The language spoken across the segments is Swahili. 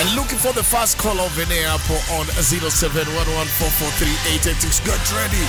And looking for the first call of the day hapo on 0711443886. Get ready.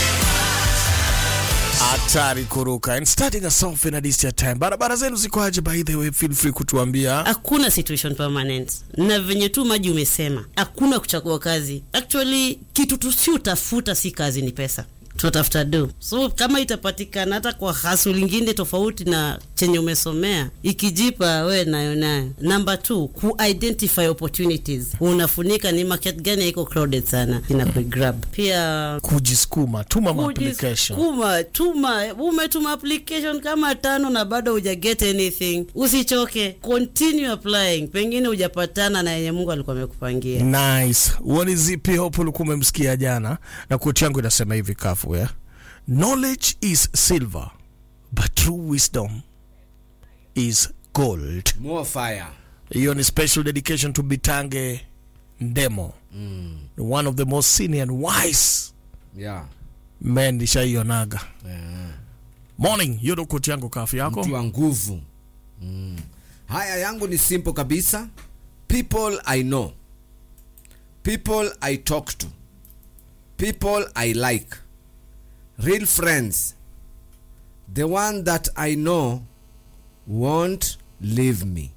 Hatari kuruka and starting us off in a distant time. Barabara zenu zikoaje? By the way, feel free kutuambia. hakuna situation permanent na venye tu maji umesema hakuna kuchagua kazi actually kitu tusiutafuta si kazi ni pesa tunatafuta do so kama itapatikana hata kwa hasu lingine tofauti na chenye umesomea ikijipa we nayo nayo number two ku-identify opportunities unafunika ni market gani iko crowded sana ina kugrab pia Kujisukuma, tuma ma application. Kujisukuma, tuma umetuma application kama tano na bado huja get anything usichoke continue applying pengine hujapatana na yenye mungu alikuwa amekupangia Nice. What is zipi hope ulikuwa umemsikia jana na quote yangu inasema hivi kafu ya. Knowledge is silver, but true wisdom is gold. More fire. hiyo ni special dedication to bitange ndemo mm. one of the most senior and wise Yeah. men nishaionaga Yeah. morning hiyo ndo koti yangu kafu yako Mtu wa nguvu. Mm. Haya yangu ni simple kabisa. People I know. People I talk to. People I like. Real friends. The one that I know won't leave me.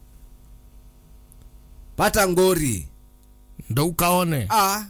Pata ngori. ndo ukaone Ah.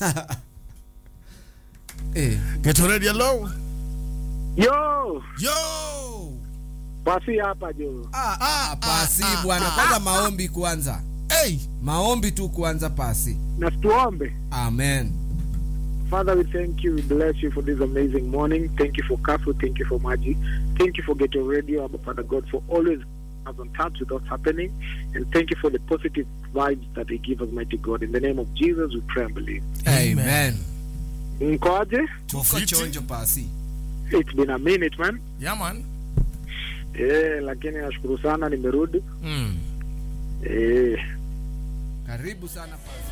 eh. get ready hello Yo, yo basi hapa jo. Ah, ah, pasi bwana, kwanza maombi kwanza, hey maombi tu kwanza, pasi. Na tuombe. Amen. Father, we thank you. We bless you for this amazing morning. Thank you for Kafu. Thank you for Maji. Thank you for Ghetto Radio, Abba Father God, for always us on touch with what's happening. And thank you for the positive vibes that they give us, mighty God. In the name of Jesus, we pray and believe. Amen. Mkoaje? Tuko Fiti. chonjo pasi. It's been a minute, man. yeah man Eh, lakini nashukuru sana nimerudi. mm. Eh, Karibu sana pasi.